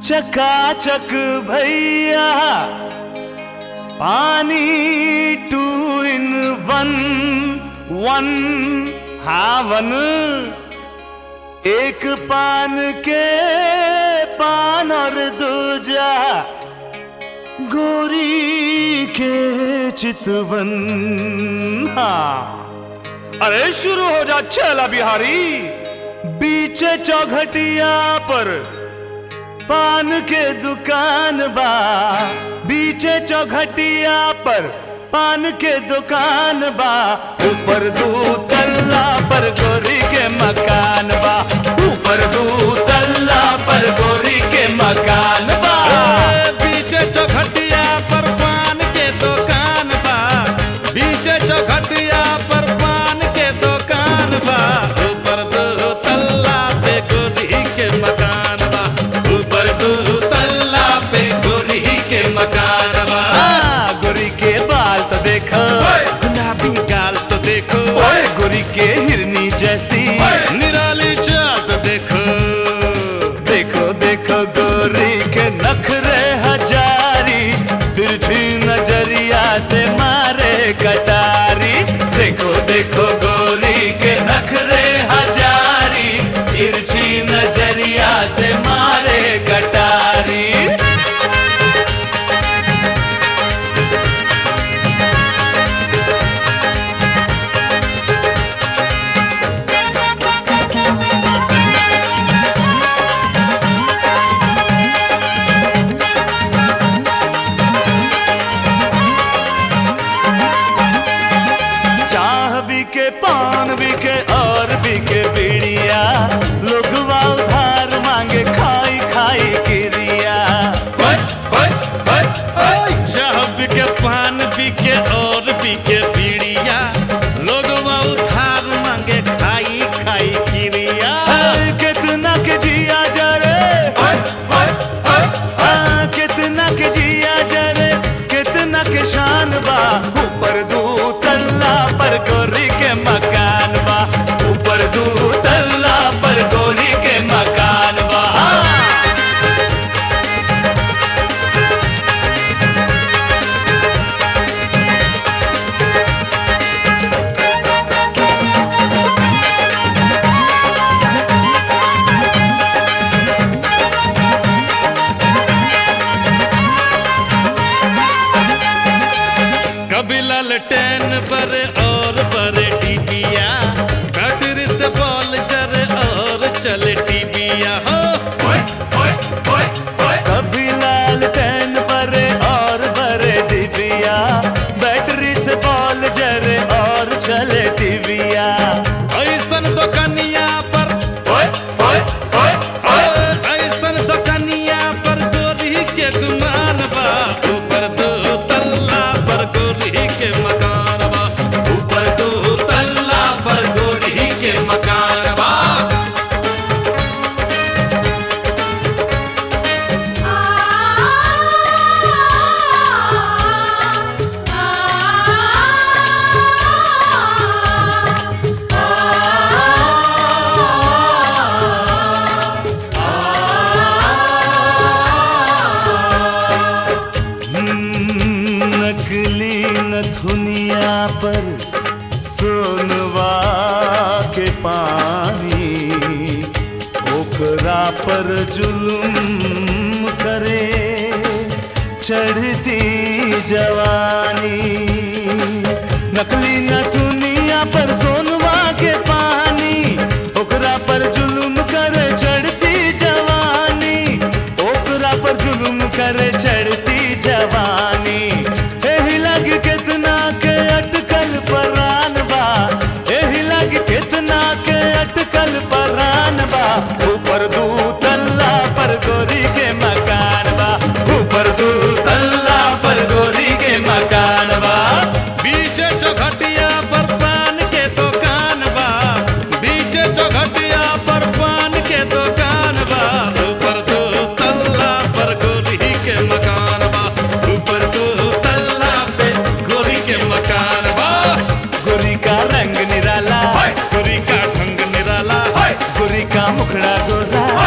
चकाचक भैया पानी टू इन वन वन हावन एक पान के पान और दूजा गोरी के चितवन हाँ अरे शुरू हो जा छेला बिहारी बीचे चौघटिया पर पान के दुकान बा बीचे चौघटिया पर पान के दुकान बा ऊपर दू तल्ला पर गोरी के मकान बा ऊपर दू तल्ला पर गोरी के मकान बा बीचे चौखटिया पर पान के दुकान बा बीचे चौखटिया पर पान के दुकान बा ऊपर दो तल्ला पे गोरी के मकान बा ऊपर दो तल्ला पे गोरी के मकान बा आ, गोरी के बाल तो देखो गुलाबी गाल तो देखो ओए गोरी के हिरनी जैसी निराली चाट देखो देखो देखो गोरी के नखरे हजारी तिरछी नजरिया से मारे कटारी देखो देखो गोरी के नखरे हजारी तिरछी नजरिया से मारे कटारी चाह भी के पान भी के और भी के बीड़िया लोगवा उधार मांगे खाई खाई किरिया चाह बिके पान बिके और बिके बीड़िया लोग उधार मांगे खाई खाई किरिया हाय, कितना के जिया जरे हाँ, कितना के जिया जरे कितना के शान बा ऊपर दू तल्ला पर गोरी के मकान बा ऊपर दू तल्ला पर गोरी के मकान बा कभी ललटेन बरे और बरे टीबिया बैटरी से बॉल जरे और चले टीबिया हो कभी लाल टैन बरे और बरे डिबिया बैटरी से बॉल जरे और चले टिबिया ऐसन दुकनिया पर ऐसन दुकनिया पर गोरी के गुमान बा ऊपर दो तल्ला पर गोरी के मकान बा ऊपर दो तल्ला पर गोरी के मकान बा हम्म, नकली नथुनिया पर सोनवा के पानी ओकरा पर जुलुम करे चढ़ती जवानी नकली नथुनिया पर सोनवा के पानी ओकरा पर जुलुम करे चढ़ती जवानी ओकरा पर जुलुम करे चढ़ती जवानी एही लग कितना के अटकल परान बा एही लग कितना के अटकल परान बा ऊपर दू तल्ला पर गोरी के मकान बा ऊपर दू तल्ला पर गोरी के मकान बा बीचे चौखटिया पर पान के दुकान बा बीचे चौखटिया पर पान के दुकान बा ऊपर दो तल्ला पर गोरी के मकान बा ऊपर दो तल्ला पे गोरी के मकान बा गोरी का रंग निराला गोरी का ढंग निराला गोरी का मुखड़ा गोरा